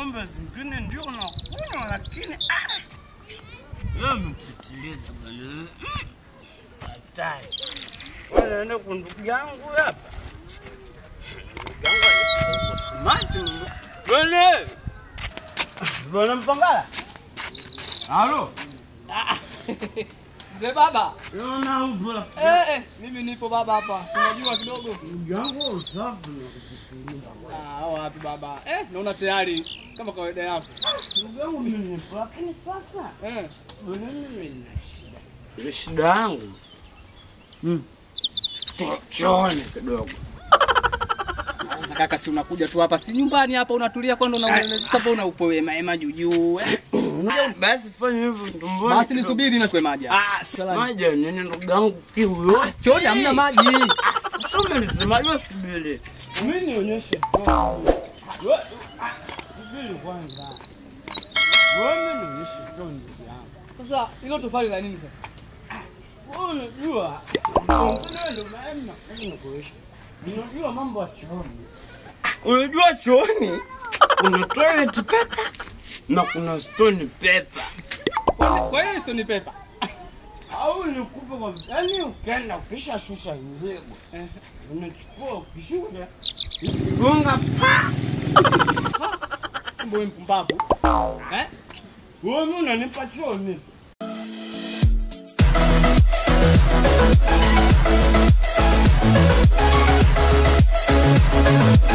pombe zingine ndio unakunywa, lakini ah, wewe umepitiliza bwana. Mm, Hatari. Wewe naenda kwa ndugu yangu hapa. Ndugu yangu yuko smart mno. Bwana. Bwana Mpangala. Halo. Mzee baba. Unaona ubora. Eh, eh, mimi nipo baba hapa. Sinajua kidogo. Ndugu yangu usafi na kupitiliza. Ah, wapi baba? Eh, naona tayari kama kawaida yako. Ndugu yangu mimi nipo, lakini sasa Eh. Bwana mimi nina shida. Ile shida yangu. Mm. Chochoone kidogo. Sasa kaka, si unakuja tu hapa, si nyumbani hapa unatulia kwani unaongelea sasa mbona upo wema ema juu juu. eh? Basi fanya hivyo tumboni. Basi nisubiri na kwe maji. Ah, Salani. maji nini ndugu yangu kiu yote. Choni hamna maji. Soma nisema hiyo subiri. Mimi nionyeshe. Wewe ah, subiri kwanza. Wewe nionyeshe tu ndugu yangu. Sasa hilo tofali la nini sasa? Wewe unajua. Ndio ndio maana nakuonyesha. Unajua mambo ya chooni. Unajua chooni kuna toilet paper na kuna stone paper. Kwa kwa hiyo hizo ni pepa. au nikupe kwa yani, ukienda ukisha shusha mzigo unachukua ukishuka gonga pa Kumbe wewe mpumbavu. Eh? wewe, mimi unanipa choo mimi Thank